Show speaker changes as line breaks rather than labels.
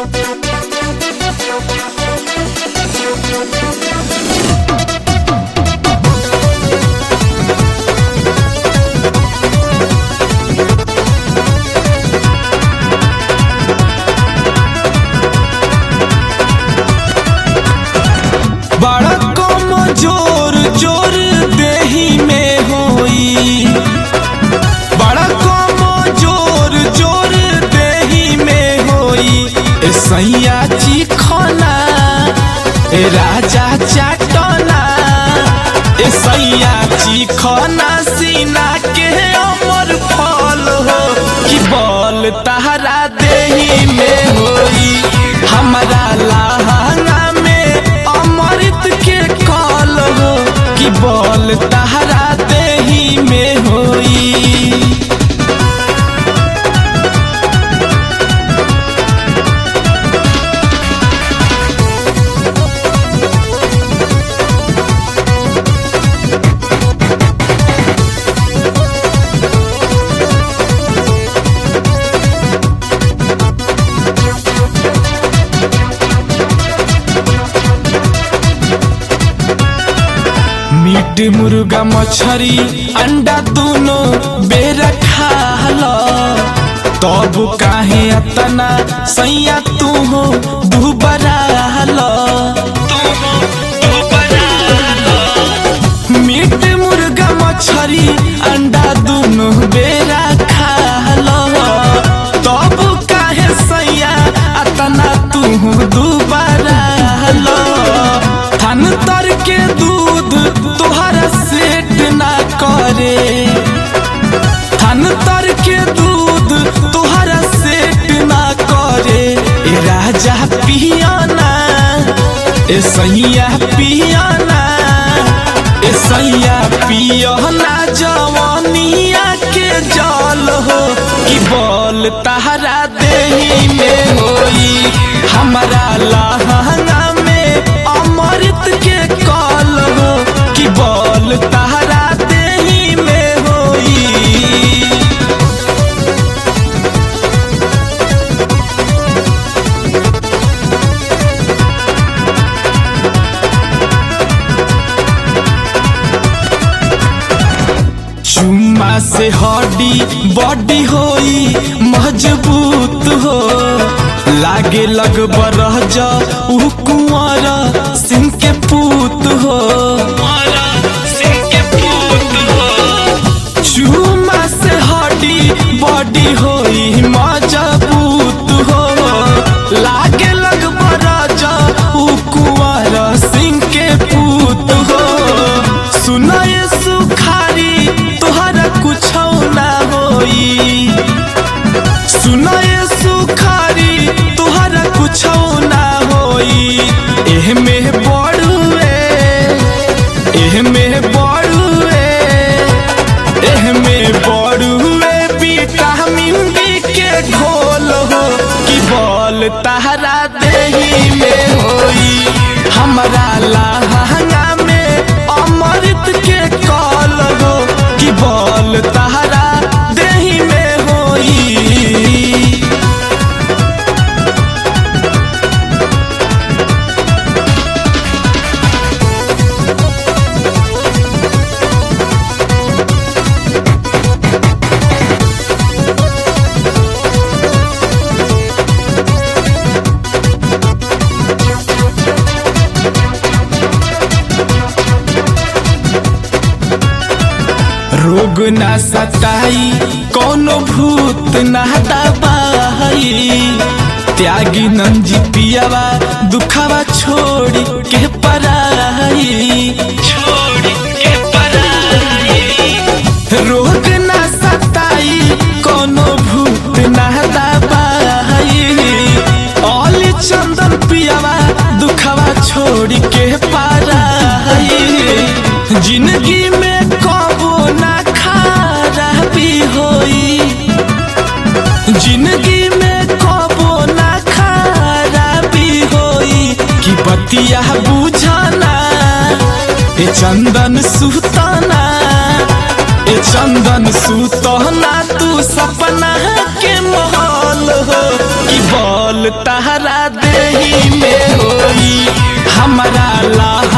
बड़ा कम जोर जोर देही में होई बड़ा कम जोर जोर देही में होई ए सैया चिखना ए राजा चाटना ए सैया चिखना सीना के अमर फल हो कि बल तहरा देही में होई हमारा लहंगा में अमृत के कल हो कि बल तहरा देही में होई मीट मुर्गा मछरी अंडा दोनों बेरा खाला तब काहे अतना सैया तू हो दुबरा मीट मुर्गा मछरी अंडा दोनों बेरा खाला तब काहे सैया अतना तू हो दुबरा थान तर के दूध तोहरा सेट ना करे थान तर के दूध तोहरा सेट ना करे ए राजा पियाना ए सैया पियाना ए सैया पियना जवानिया के जल हो कि बल तहरा देही में होई हमारा लहंगा में अमृत के कल हो कि बल तहरा देही में होई चुम्मा से हड्डी बॉडी होई मजबूत हो लागे लग बरह जा उ कुंवर सिंह के पूत हो चुम्मा से हड्डी बॉडी होई मजबूत हो लागे लग बरह जा उ कुंवर सिंह के पूत हो सुनाए सुखारी तोहरा कुछ ना होई सुनाए सुखारी तोहरा कुछ ना होई एह में बड़ुए एह में बड़ुए एह में बड़ुए विटामिन डी के घोल हो कि बल तहरा देही में होई हमारा लहंगा में अमृत के कल हो कि बल तहरा देही में होई रोग ना सताई कोनो भूत ना दबाई त्यागी नंजी पियावा दुखावा छोड़ी के पराई छोड़ी के पराई रोग ना सताई कोनो भूत ना दबाई ओली चंदन पियावा दुखावा छोड़ी के पराई जिंदगी में कबो ना खराबी होई जिंदगी में कबो ना खराबी होई कि बतिया बुझाना ए चंदन सुताना ए चंदन सुतहना तू सपना के महल हो कि बल तहरा देही में होई हमारा ला